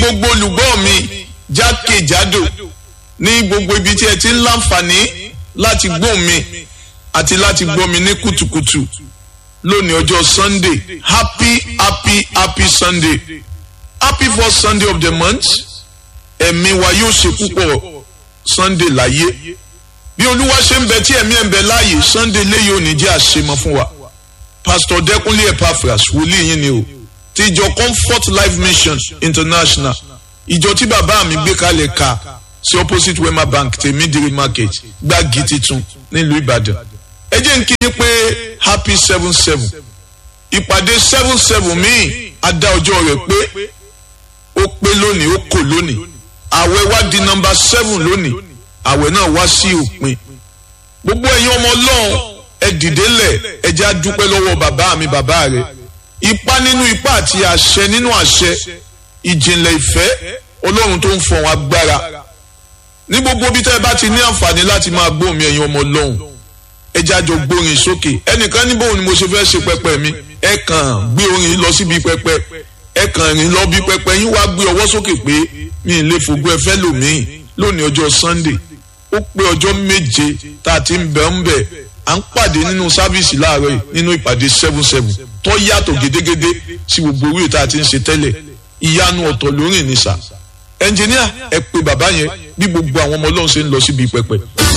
gbogbo olùgbọ́ mi jákèjádò ní gbogbo ibi tí ẹ ti ń láǹfààní láti gbọ́ mi àti láti gbọ́ mi ní kùtùkùtù lónìí ọjọ́ sunday happy happy happy sunday happy first sunday of the month ẹ̀mí wa yóò ṣe púpọ̀ sunday láyé bí olúwa ṣe ń bẹ tí ẹ̀mí ẹ̀ ń bẹ láàyè sunday léyìí ò ní jẹ́ àṣemọ fún wa pastor dẹkùnlé epaphras wòlíì yín ni o ti ìjọ comfort life mission international ìjọ tí bàbá mi gbé kalẹ̀ ka sí opposite wema bank tèmídìrí market gbági titun nílùú ìbàdàn ẹ jẹ́ n kí ni pé happy seven seven ìpàdé seven seven míì adá ọjọ́ rẹ̀ pé ó pé lónìí ó kò lónìí àwẹ̀ wá di nọmba seven lónìí àwẹ̀ náà wá sí òpin gbogbo ẹ̀yin ọmọ ọlọ́run ẹ dìde lẹ̀ ẹ jẹ́ á dúpẹ́ lọ́wọ́ bàbá mi bàbá rẹ̀ ipá nínú ipá àti àṣẹ nínú àṣẹ ìjìnlẹ̀ ìfẹ́ ọlọ́run tó ń fọ̀hún agbára ní gbogbo bí tẹ́ ẹ bá ti ní àǹfààní láti máa gbóhùn mi ẹ̀yin ọmọ ọlọ́run ẹ jẹ́ àjọ gbórin sókè ẹnìkan ní bóun ni mo ṣe fẹ́ ṣe pẹpẹ mi ẹ kàn gbé orin lọ síbi pẹpẹ ẹ kàn rìn lọ bí pẹpẹ yín wá gbé ọwọ́ sókè pé mi ì lè fògbó ẹ fẹ́ lòmíì lónìí ọjọ́ sunday ó pé ọjọ́ méje tá a ti ń bẹ̀ ń bẹ̀ à ń pàdé nínú sáfíìsì láàárọ̀ yìí nínú ìpàdé seven seven tó yàtọ̀ gédégédé sí gbogbo orí ìta àti ń ṣe tẹ́lẹ̀ ìyanu ọ̀tọ̀ lórí ìnísà ẹnjìníà ẹ pé bàbá yẹn bí gbogbo àwọn ọmọ ọlọ́run ṣe ń lọ síbi pẹpẹ.